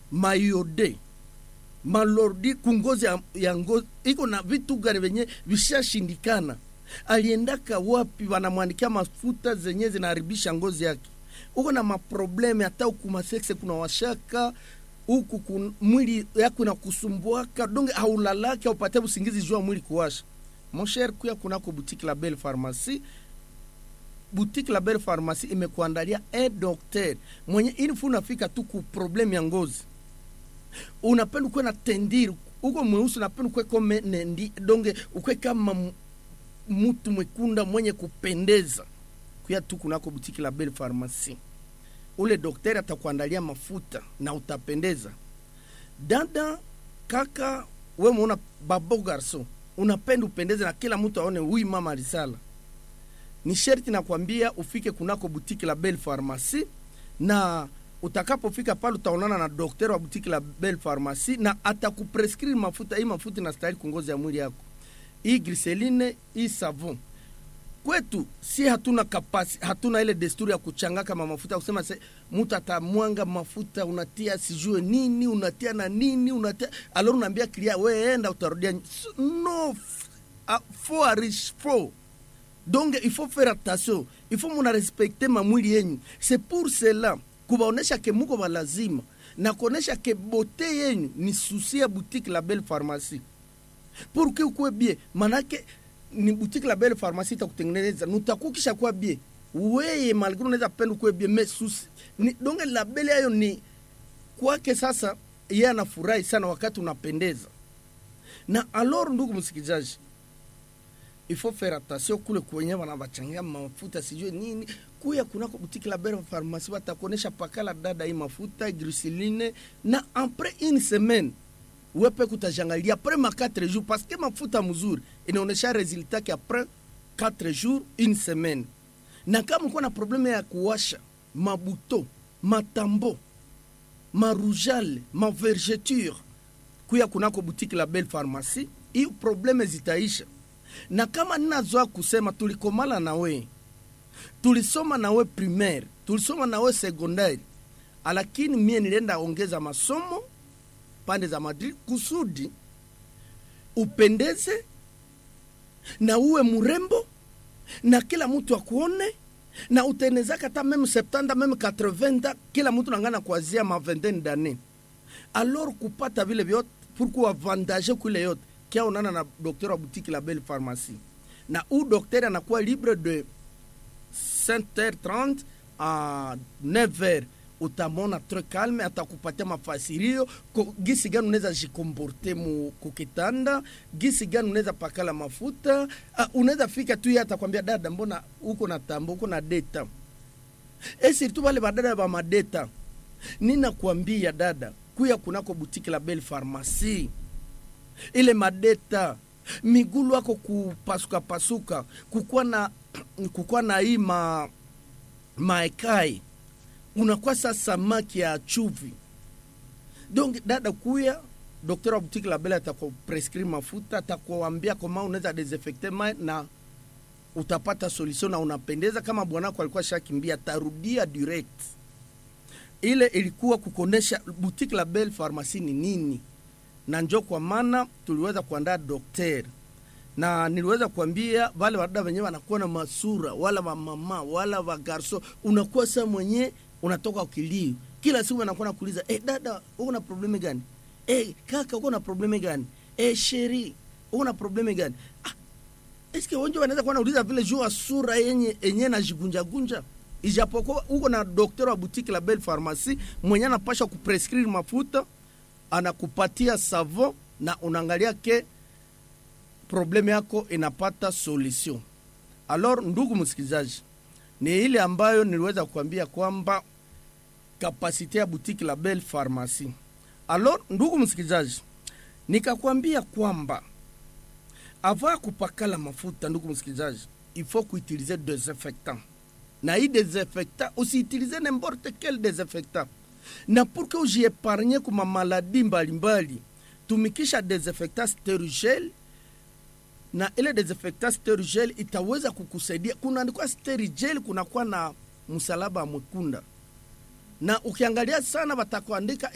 mayode malordi kungozi ya, ya ngozi iko na vitu gani venye vishashindikana aliendaka wapi wanamwandikia mafuta zenye zinaharibisha ngozi yake uko na maprobleme hata huku masekse kuna washaka huku kun, mwili yako inakusumbuaka donge haulalake aupate usingizi jua mwili kuwasha mosher kuya kunako boutique la belle pharmacie boutique la belle pharmacie imekuandalia un docteur mwenye ilifu unafika tu ku probleme ya ngozi unapenda ukuwe na tendiri uko mweusi unapenda ukuwe kome nendi donge ukuwe kama m- mtu mwekunda mwenye kupendeza kuya tu kunako butiki la belle pharmacie ule daktari atakuandalia mafuta na utapendeza dada kaka we muona babo garso unapenda upendeze na kila mtu aone huyu mama alisala ni sherti nakwambia ufike kunako butiki la belle pharmacie na utakapofika pale utaonana na daktari wa butiki la belle pharmacie na atakuprescrire mafuta hii mafuta inastahili kungozi ya mwili yako hii griseline hii savon kwetu si hatuna kapasi hatuna ile desturi ya kuchanga kama mafuta kusema se mtu atamwanga mafuta unatia sijue nini unatia na nini unatia alors unaambia klia we enda utarudia ny- S- no f- a- faut arish faut donc il faut faire attention il faut muna respecte mamwili yenyu c'est pour cela kubaonesha ke muko balazima na kuonesha ke bote yenyu ni susi ya boutique la belle pharmacie pour que ukuwe bie manake ni boutique la belle pharmacie itakutengeneza nutakukisha kuwa bie weye malgre unaweza penda ukuwe bie mais susi ni donge la belle yayo ni kwake sasa yeye anafurahi sana wakati unapendeza na alors ndugu msikilizaji il faut faire attention kule kwenye wanawachangia mafuta sijue nini kuya kunako butiki la belle pharmacie watakuonesha pakala dada hii mafuta griseline na après une semaine wepe kutajangalia après ma 4 jours parce que mafuta mzuri inaonesha resultat ki après 4 jours une semaine na kama uko na probleme ya kuwasha mabuto matambo marujale mavergeture kuya kunako butiki la belle pharmacie hiyo probleme zitaisha na kama ninazoa kusema tulikomala na we tulisoma na we primaire tulisoma na we secondaire lakini mie nilienda ongeza masomo pande za Madrid kusudi upendeze na uwe mrembo na kila mtu akuone na utenezaka hata meme 70 meme 80 kila mtu nangana kuanzia ma vingtaine d'année alors kupata vile vyote pourquoi avantage kule yote kia onana na docteur wa boutique la belle pharmacie na u docteur anakuwa libre de 5h30 à 9h utamona tre calme atakupatia mafasirio ko- gisi gani unaweza jikomporte mu kukitanda gisi gani unaweza pakala mafuta uh, unaweza fika tu ye atakwambia dada mbona uko na tambo uko na deta e surtout wale badada ba madeta ninakwambia dada kuya kunako butiki la belle pharmacie ile madeta migulu ako kupasuka pasuka kukuwa na kukuwa na hii ma maekai unakuwa sa samaki ya chuvi donc dada kuya dokter wa boutique la belle atakuprescrire mafuta atakuambia koma unaweza desinfecte mai na utapata solution na unapendeza kama bwanako alikuwa shakimbia tarudia direct ile ilikuwa kukonesha boutique la belle pharmacie ni nini na njo kwa maana tuliweza kuandaa dokter na niliweza kuambia wale wadada wenyewe wanakuwa na masura wala wamama wala wagarso unakuwa saa mwenye unatoka ukilio kila siku anakuwa nakuuliza eh, dada uko na probleme gani eh, kaka uko na probleme gani eh, sheri uko na probleme gani ah, eske wengi wanaweza kuwa nauliza vile juu ya sura yenye enye najigunjagunja ijapokuwa uko na dokter wa boutique la belle pharmacie mwenye anapasha kuprescrire mafuta anakupatia savon na unaangalia ke probleme yako inapata solution alors ndugu msikilizaji ni ile ambayo niliweza kuambia kwamba kapasite ya boutique la belle pharmacie alors ndugu msikilizaji nikakwambia kwamba avant ya kupakala mafuta ndugu msikilizaji il faut kuutilize desinfectant na hii desinfectant usiutilize n'importe quel desinfectant na pour que ujiepargne kuma maladi mbalimbali tumikisha desinfectant sterigel na ile desinfectant sterigel itaweza kukusaidia kunaandikwa sterigel kunakuwa na msalaba mwekunda na ukiangalia sana watakuandika